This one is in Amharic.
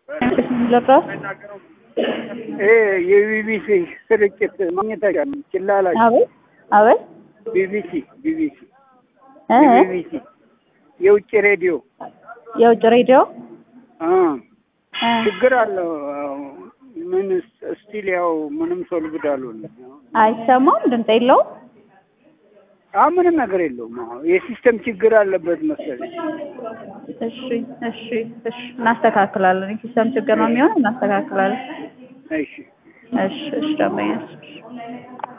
ለራስ ይሄ የቢቢሲ ስርጭት ማግኘት አይቻልም። ችላላ አቤት አቤት ቢቢሲ ቢቢሲ እ ቢቢሲ የውጭ ሬዲዮ የውጭ ሬዲዮ አ እ ችግር አለው። አዎ፣ ምን ስቲል ያው ምንም ሶልቭድ አልሆነም። አይሰማም፣ ድምፅ የለውም። አዎ ምንም ነገር የለውም። አዎ የሲስተም ችግር አለበት መሰለኝ። እሺ እሺ እሺ፣ እናስተካክላለን። የሲስተም ችግር ነው የሚሆነው፣ እናስተካክላለን። እሺ እሺ እሺ፣ ደንበኛ